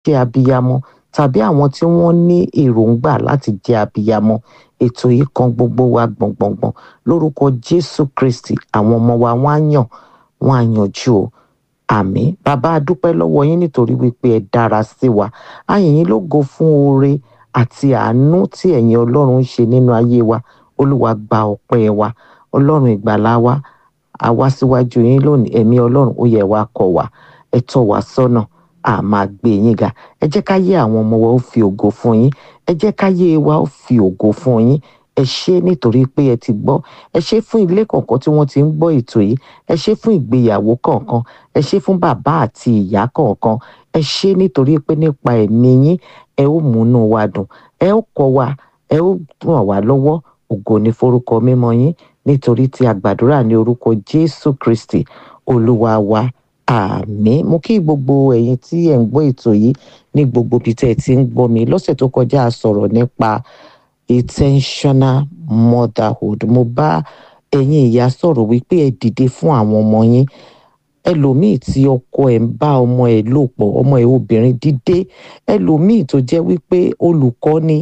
jẹ́ abiyamọ tàbí àwọn tí wọ́n ní èròǹgbà láti jẹ́ abiyamọ ètò yìí kan gbogbo wa gbọ̀ngbọ̀ngbọ̀n lórúkọ jésù kristi àwọn ọmọ wa wọ́n á yàn wọ́n á yanjú o àmín bàbá a dúpẹ́ lọ́wọ́ yín nítorí wípé ẹ dára sí wa a yìn yín lógo fún oore àti àánú tí ẹ̀yin ọlọ́run ń ṣe nínú ayé wa olúwa gba ọpẹ́ wa ọlọ́run ìgbàlà wa a wá síwájú yín lónìí ẹ̀mí ọlọ́run ó yẹ wá kọ́ wa ẹ tọ́ wa sọ́nà a máa gbé yín ga ẹ jẹ́ ká yé àwọn ọmọ wa ó fi ògo fún yín ẹ jẹ́ ká yé wa ó fi ògo fún yín ẹ ṣé nítorí pé ẹ ti gbọ́ ẹ ṣé fún ilé kọ̀ọ̀kan tí wọ́n ti ń gbọ́ ètò yìí ẹ ṣé fún ìgbéyàwó kọ̀ọ̀kan ẹ ṣé fún bàbá àti ìyá kọ̀ọ̀kan ẹ ṣé nítorí pé nípa ẹ̀mí yín ẹ ó múnú wa dùn ẹ ó kọ́ wa ẹ ó ràn wá lọ́wọ́ ògo ní forúkọ mímọ́ yín nítorí tí a gbàdúrà ní orúkọ Jésù Kristi olúwa wa àmín mo kí gbogbo ẹ̀yin tí ẹ̀ ń gbọ́ ètò yìí ní gbogbo ibi tẹ́ ẹ ti ń gbọ́ mi lọ́sẹ̀ tó kọjá a sọ̀rọ̀ nípa intentional motherhood mo bá ẹ̀yin ìyá sọ̀rọ̀ wípé ẹ dìde fún àwọn ọmọ yín ẹlòmíì tí ọkọ ẹ̀ ń bá ọmọ ẹ̀ lò pọ̀ ọmọ ẹ̀ obìnrin dìde ẹlòmíì tó jẹ́ wípé olùkọ́ ni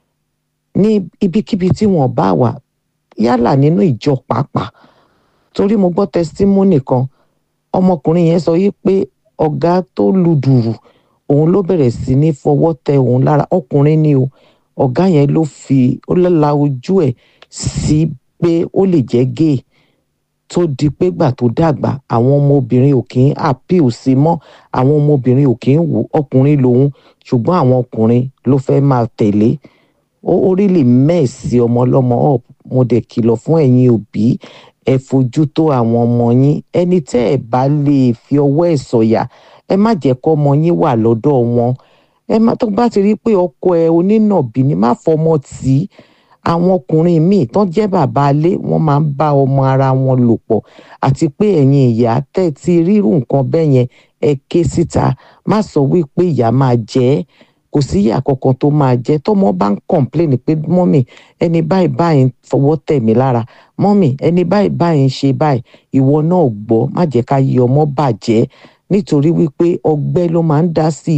ní ibikíbi tí wọ́n bá wà yálà nínú ìjọ pàápàá torí mo gbọ́ testimony kan ọmọkùnrin yẹn sọ yìí pé ọ̀gá tó lu dùrù òun ló bẹ̀rẹ̀ sí ní fọwọ́ tẹ òun lára ọkùnrin ni o ọ̀gá yẹn ló fi ó la ojú ẹ̀ sí pé ó lè jẹ́ gay tó di pé gbà tó dàgbà àwọn ọmọbìnrin ò kì í appeal sí mọ́ àwọn ọmọbìnrin ò kì í wò ọkùnrin lòun ṣùgbọ́n àwọn ọkùnrin ló fẹ́ máa tẹ̀lé ó ó rí lè mẹ́ẹ̀sì ọmọ ọlọ́mọ up mo dẹ̀ kìlọ̀ fún ẹ̀yin òbí ẹ fojú tó àwọn ọmọ yín ẹni tẹ́ ẹ bá lè fi ọwọ́ ẹ̀ sọ̀yà ẹ má jẹ́ kọ́ ọmọ yín wà lọ́dọ̀ wọn ẹ má tó bá ti rí pé ọkọ ẹ onínàbí ni má fọmọ tì í àwọn ọkùnrin míì tán jẹ́ bàbá ilé wọ́n máa ń bá ọmọ ara wọn lò pọ̀ àti pé ẹ̀yin ìyá tẹ́ ti rírù nǹkan bẹ́ẹ̀ yẹn ẹ ké síta má sọ wípé ìyá máa jẹ ẹ́ kò sí ìyá kankan tó máa jẹ tọmọ bá ń kọ̀ǹpléènì pé mọ́mì ẹni báyìí báyìí ń fọwọ́ tẹ̀ mí lára mọ́mì ẹni báyìí báyìí ń ṣe báyìí ìwọ náà gbọ́ má jẹ́ ká yí ọmọ bàjẹ́ nítorí wípé ọgbẹ́ ló máa ń dá sí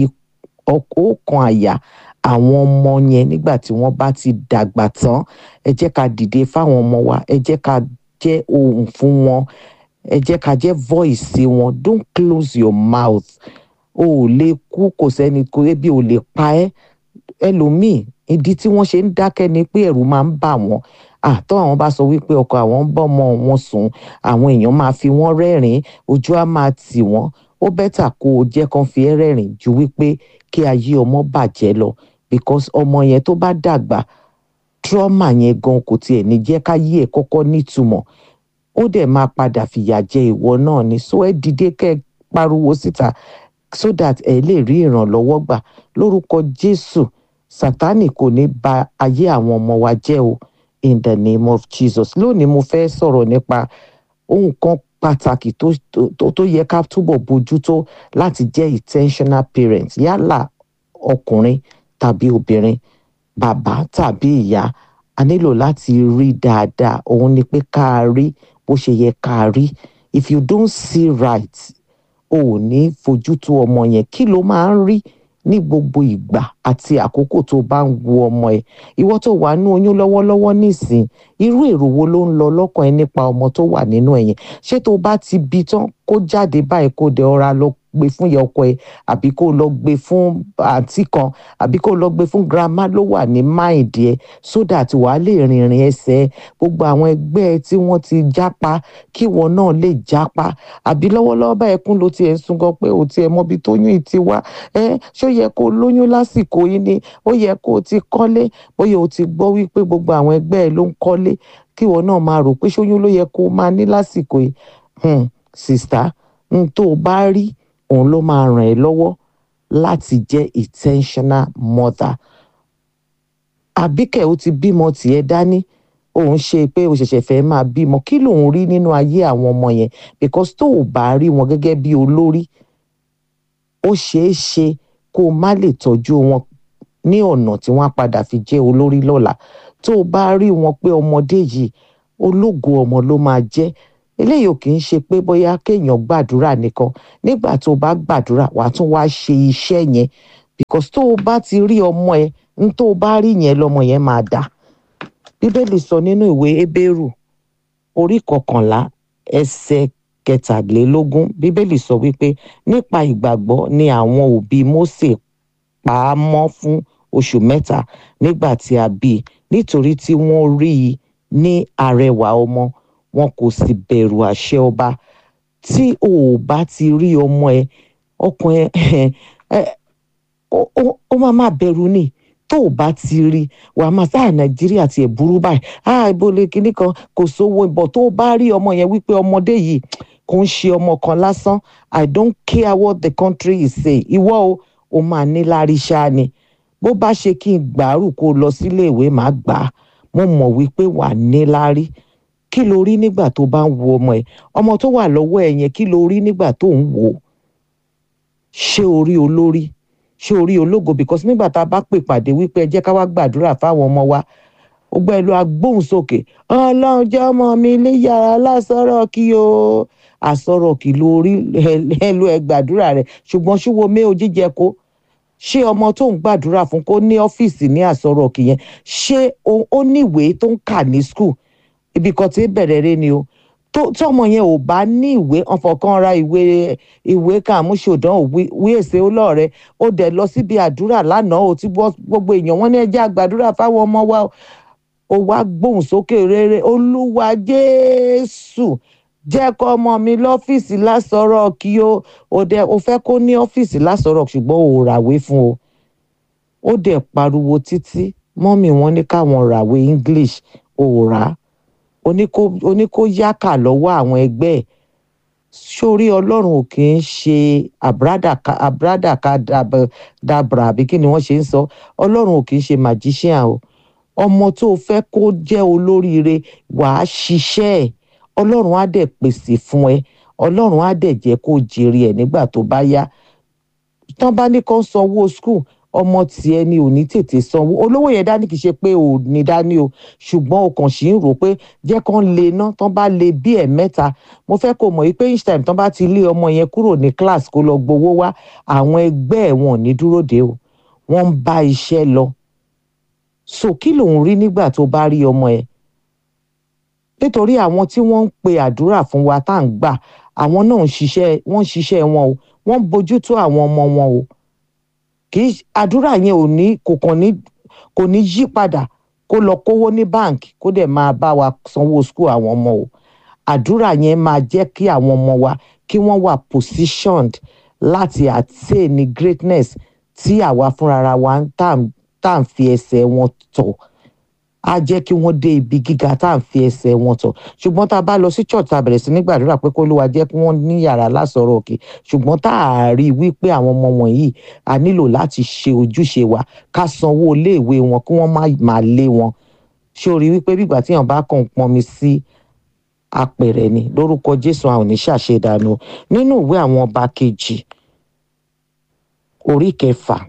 ọkàn àyà àwọn ọmọ yẹn nígbà tí wọ́n bá ti dàgbà tán ẹ jẹ́ ká dìde fáwọn ọmọ wa ẹ jẹ́ ká jẹ́ ohùn fún wọn ẹ jẹ́ ká jẹ́ voice wọn don't close your mouth o ò lè kú kò sẹ́ni kò ebi ò lè pa ẹ́ ẹlòmíì ìdí tí wọ́n ṣe ń dákẹ́ ni pé ẹ̀rù máa ń bà wọ́n àtọ́ àwọn bá sọ wípé ọkọ àwọn ń bọ́mọ wọn sùn àwọn èèyàn máa fi wọ́n rẹ́rìn-ín ojú á máa tì wọ́n ó bẹ́tà kó o jẹ́ kán fi ẹ́ rẹ́rìn ju wípé kí ayé ọmọ bàjẹ́ lọ because ọmọ yẹn tó bá dàgbà trauma yẹn gan kò tiẹ̀ ní jẹ́ káyé ẹ̀ kọ́kọ́ nítumọ̀ ó dẹ̀ máa padà fìyà jẹ ìwọ náà ni so ẹ dìde kẹ́ ẹ pariwo síta so that ẹ lè rí ìrànlọ́wọ́ gbà lórúkọ Jésù Sátánì kò ní ba ayé àwọn ọmọ wa jẹ́ o in the name of Jesus lónìí mo fẹ́ sọ̀rọ̀ nípa ohun kan pàtàkì tó tó tó yẹ ká túbọ̀ bójútó láti jẹ́ intentional parent yálà ọkùnrin tàbí obìnrin bàbá tàbí ìyá a nílò láti rí dáadáa òun ni pé ká rí bó ṣe yẹ ká rí if you don't see right o ò ní fojú tó ọmọ yẹn kí ló máa ń rí ní gbogbo ìgbà àti àkókò tó bá ń wo ọmọ ẹ ìwọ tó wà nínú oyún lọ́wọ́lọ́wọ́ nísìn irú èrò wo ló ń lọ lọ́kàn ẹ nípa ọmọ tó wà nínú ẹ yẹn ṣé tó bá ti bí tán kó jáde báyìí kó dẹ ọra lọ gbé fún ìyá ọkọ ẹ àbí kó lọ gbé fún àǹtí kan àbí kó lọ gbé fún grandma ló wà ní máìdí ẹ so that wàá lè rìnrìn ẹsẹ̀ gbogbo àwọn ẹgbẹ́ ẹ tí wọ́n ti jápa kí wọn náà lè jápa àbí lọ́wọ́lọ́wọ́ báyìí kún ló tiẹ̀ ń sun gan pé ò tiẹ̀ mọbi tóyún ì ti wá ẹ ṣó yẹ kó lóyún lásìkò yìí ni ó yẹ kó o ti kọ́lé bóyá o ti gbọ́ wípé gbogbo àwọn ẹgbẹ́ ẹ ló ń kọ́lé kí wọn náà máa rò pé ṣóyún ló yẹ kó o máa ní lásìkò yìí hmm, sista n tó o bá rí òun ló máa ràn ẹ́ lọ́wọ́ láti jẹ́ intentional mother àbíkẹ́ ó ti bímọ tiẹ̀ dání òun ṣe pé o ṣẹ̀ṣẹ̀ fẹ́ máa bímọ kí lòun rí nínú ayé àwọn ọmọ yẹn because tó o bá rí wọn gẹ́gẹ́ bí olórí ó ṣeé ṣe kó o má lè tọ́jú wọn ní ọ̀nà tí wọ́n á padà fi jẹ́ olórí lọ́la tó o bá rí wọn pé ọmọdé yìí ológo ọmọ ló máa jẹ́ eléyìí ò kì í ṣe pé bóyá kéèyàn gbàdúrà nìkan nígbà tó o bá gbàdúrà wàá tún wá ṣe iṣẹ́ yẹn because tó o bá ti rí ọmọ ẹ n tó o bá rí yẹn lọmọ yẹn máa dà bíbélì sọ nínú ìwé Hébérù orí kọkànlá ẹsẹ̀ kẹtàlélógún bíbélì sọ wípé nípa ìgbàgbọ́ ni àwọn òbí Mósè pa á mọ́ fún oṣù mẹ́ta nígbà tí a bí i nítorí tí wọ́n rí i ní arẹwà ọmọ wọn kò sì bẹ̀rù àṣẹ ọba tí o ò bá ti rí ọmọ ẹ ọkàn ẹ ẹ ó máa máa bẹ̀rù ni tó o bá ti rí wàá máa sáà nàìjíríà tiẹ̀ burú báyìí ah ibo lè kinní kan kò sówó ìbọ̀ tó o bá rí ọmọ yẹn wípé ọmọdé yìí kò ń ṣe ọmọ kan lásán i don't care what the country is say ìwọ o o máa ní lárí ṣáá ni bó bá ṣe kí n gbàárù kó o lọ sílé ìwé màá gbà á mo mọ̀ wípé wà ní lárí kí lo rí nígbà tó bá ń wo ọmọ ẹ ọmọ tó wà lọ́wọ́ ẹ yẹn kí lo rí nígbà tó ń wò ó ṣé orí olórí ṣé orí ológo because nígbà tá a bá pè pàdé wípé ẹ jẹ́ ká wá gbàdúrà fáwọn ọmọ wa ó gbọ́ ẹlò agbóhùn sókè ọlọ́run jẹ́ ọmọ mi ní yàrá lásọ̀rọ̀ kí o àsọ̀rọ̀ kí lórí ẹlò ẹ gbàdúrà rẹ ṣùgbọ́n ṣúwo mé o jíjẹ kó ṣé ọmọ tó ń gbàdúrà fún kó ní ọ́fíìsì ní àsọ̀rọ̀ kì yẹn ṣé ó níwèé tó ń kà ní skul ibi kan tí bẹ̀rẹ̀ rẹ ni o tọmọ yẹn ò bá ní ìwé ọ̀fọ̀kan ra ìwé ìwé kàmúṣòdán òwí èsè olóòrẹ ó dẹ̀ lọ síbi àdúrà lánàá ó ti gbogbo èèyàn wọn ní ẹjẹ́ àgbàdúrà fáwọn ọmọ wa ó wá gbóhùn sókè rere olúwa jésù jẹ́ kọ́ ọmọ mi lọ́fíìsì lásọ̀rọ̀ kí o ò dẹ̀ o fẹ́ kó ní ọ́fíìsì lásọ̀rọ̀ ṣùgbọ́n ò ràwé fún o ó dẹ̀ pariwo títí mọ́mì wọn ní káwọn ràwé english ò rà á oní kó yákà lọ́wọ́ àwọn ẹgbẹ́ ẹ̀ sórí ọlọ́run ò kì í ṣe àbúrádàká dàbra àbí kí ni wọ́n ṣe ń sọ ọlọ́run ò kì í ṣe magician o ọmọ tó o fẹ́ kó jẹ́ olóríire wàá ṣiṣẹ́ ẹ̀ ọlọ́run á dẹ̀ pèsè fún ẹ ọlọ́run á dẹ̀ jẹ́ kó jèrè ẹ̀ nígbà tó bá yá tán bá ní kán sanwó skul ọmọ tiẹ̀ ni ò ní tètè sanwó olówó yẹn dání kì í ṣe pé ò ní dání o ṣùgbọ́n o kàn sí ń rò pé jẹ́ kán lè ná tán bá lè bí ẹ̀ mẹ́ta mo fẹ́ kó mọ̀ yìí pé each time tán bá ti lé ọmọ yẹn kúrò ní class kó lọ gbowó wá àwọn ẹgbẹ́ ẹ̀ wọn ò ní dúró dé o wọ́n ń bá iṣẹ́ lọ so kí lòun rí nígbà tó bá rí ọmọ ẹ̀ nítorí àwọn tí wọ́n ń pe àdúrà fún wa tá à ń gbà àwọn náà ń ṣiṣẹ́ wọ́n ń ṣiṣẹ́ wọn o wọ́n ń bójútó àwọn ọmọ wọn o kì í àdúrà yẹn ò ní kò kàn ní kò ní yí padà kó lọ kówó ní báǹkì kó dẹ̀ máa bá wa sanwó skul àwọn ọmọ o àdúrà yẹn máa jẹ́ kí àwọn ọmọ wa kí wọ́n wà positioned láti attain greatness tí àwa fúnra wa tá à ń fi ẹsẹ̀ wọn tọ̀ á jẹ́ kí wọ́n dé ibi gíga tá à ń fi ẹsẹ̀ wọn tọ̀ ṣùgbọ́n tá a bá lọ sí church tá a bẹ̀rẹ̀ sí ní gbàdúrà pé kó ló wa jẹ́ kí wọ́n ní yàrá lásọ̀rọ̀ òkè ṣùgbọ́n tá a rí i wípé àwọn ọmọ wọ̀nyí a nílò láti ṣe ojúṣe wa ká sanwó iléèwé wọn kí wọ́n má máa lé wọn ṣé o rí wípé bígbà tí èèyàn bá kàn pọnmi sí apẹ̀rẹ̀ ni lórúkọ Jésù àwọn ò ní ṣàṣedànù nínú ìwé àwọn ọba kejì orí kẹfà